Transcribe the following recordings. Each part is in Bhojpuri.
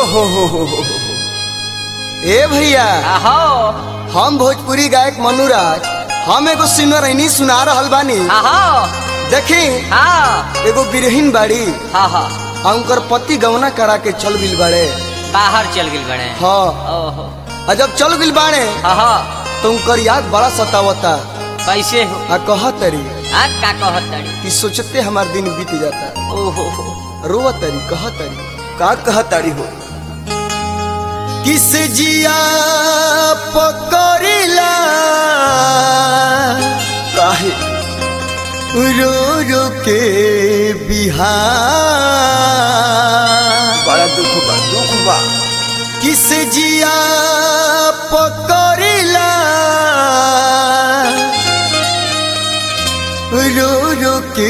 हो हो हो हो ए भैया आहो हम भोजपुरी गायक मनुराज हम एगो सिमरनी सुना रहल बानी आहो देखी हाँ एगो बिरहीन बाड़ी हाँ हाँ आ उनकर पति गवना करा के चल गिल बाड़े बाहर चल गई बड़े हाँ ओहो आ जब चल गिल बाड़े हाँ हाँ तो उनकर याद बड़ा सतावता कैसे हो आ कह तरी आ का कहत तड़ी कि सोचते हमार दिन बीत जाता ओहो रोवा तरी कह तरी का कह तरी हो किस जिया पकड़िला काहे रो रो के बिहार बड़ा दुख बा दुख बा किस जिया पकड़िला रो रो के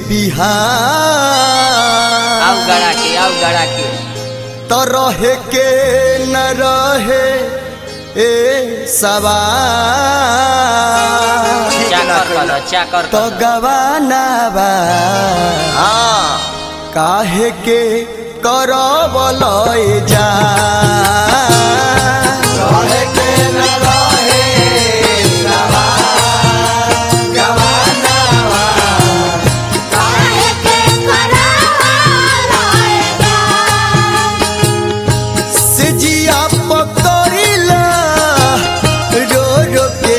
बिहार आओ गड़ा के आओ गड़ा के तो रहे के न रहे ए सवार ठीक ना चाकर कइला। कर चाकर तो कर गवाना बा हाँ काहे के करब लय जा रहे के न रहे सवार गवाना बा से जिया पकड़िला रो रो के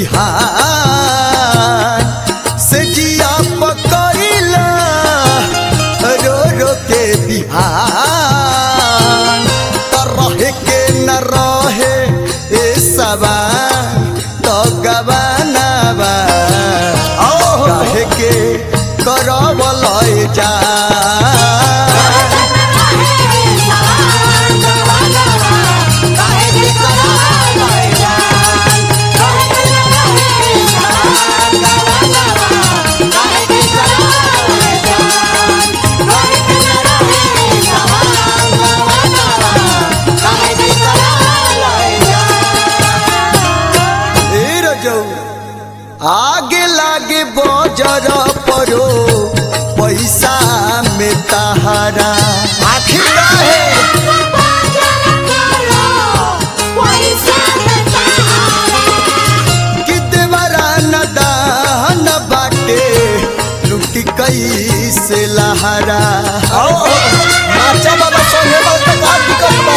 बिहार से जिया पकड़िला रो रो के बिहार तो रहे के न रहे ए सबा तो गवाना बा रहे के करब लय जा ए रजौ आगे लागे बजर परो पैसा में तहारा आखिर काहे कि देवरा न दान बाटे लुटी कैसे लहरा नाचा बाबा संगे बहुत का दिक्कत बा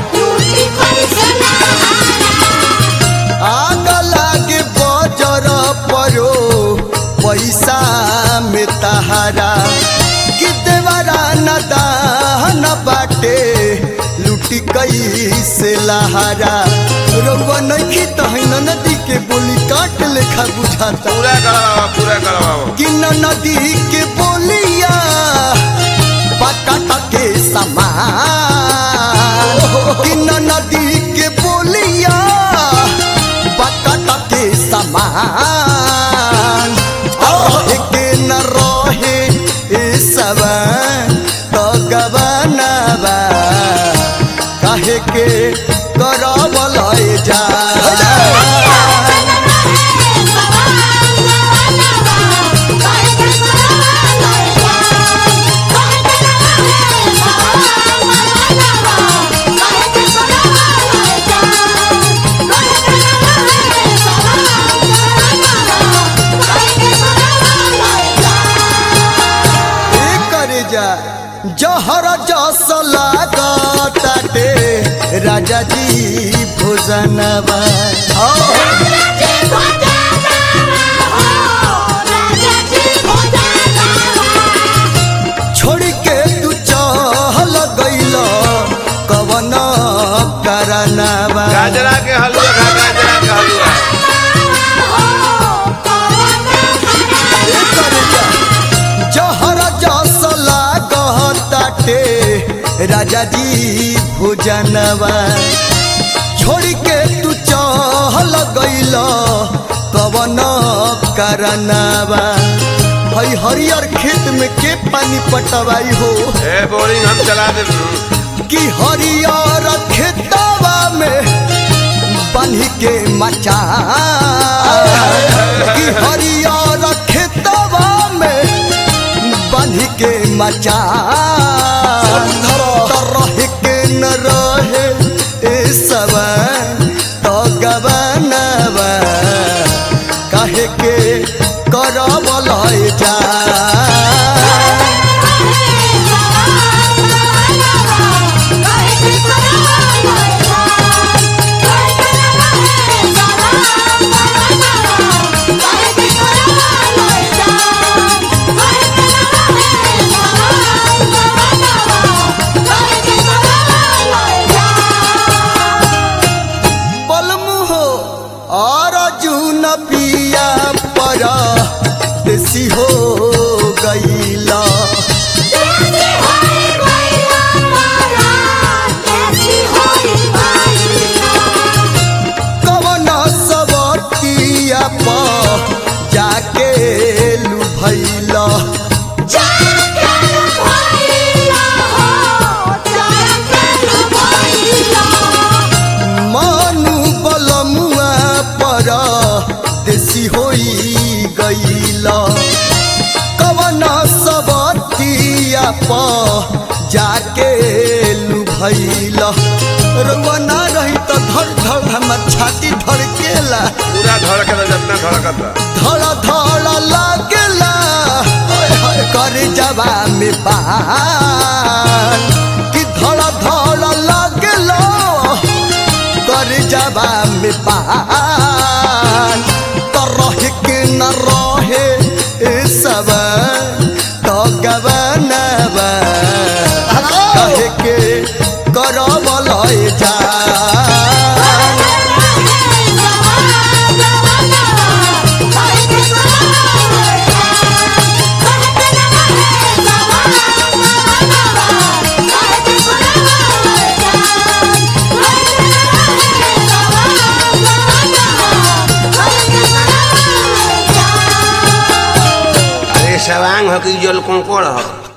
आग लागे बजर परो पैसा में तहारा कि देवरा न दान बाटे लुटी कैसे लहरा रउआ नइखी तहन नदी के बोली काट लेखा बुझाता पूरा करवाओ पूरा करवाओ कि न नदी के बोलिया पटाटा के समान कि न नदी के बोलिया पटाटा के समान रहे के न रहे ए सब तो गबनबा काहे के करब लय जा ए करे जा जहर जस लागताटे राजा जी भोजनवा छोड़ के तू चहल गइल कवन करनवा गाजरा के हलवा खा गाजरा के हलवा ए करे जा जहर जस लागताटे राजा जी भोजनवा छोड़ के तू चहल गइल कवन करनवा हई हरियर खेत में के पानी पटवाई हो ए बोरिंग हम चला दे कि हरियर खेतवा में बन्ही के मचा कि हरियर खेतवा में बन्ही के मचा तो रह के न रहे ए सवा तो गबनवा काहे के करब लय जा बलमुहो और जून पिया पर देसी हो गईला कवन सबतिया पर जाके लुभैला मानु बलमुआ पर देसी होई गईला कवन सबतिया पर जाके लुभैला रउआ ना रही तो धड़ धड़ हमर छाती धड़केला पूरा धड़कता जितना धड़कता धड़ धड़ लागेला ओए होए कर जवा में बान कि धड़ धड़ लागेला कर जवा में बान तो रहे के न रहे ए सब तो गवनवा कहे के करब लय जा अरे सवांग हो कि जल कंकड़ हो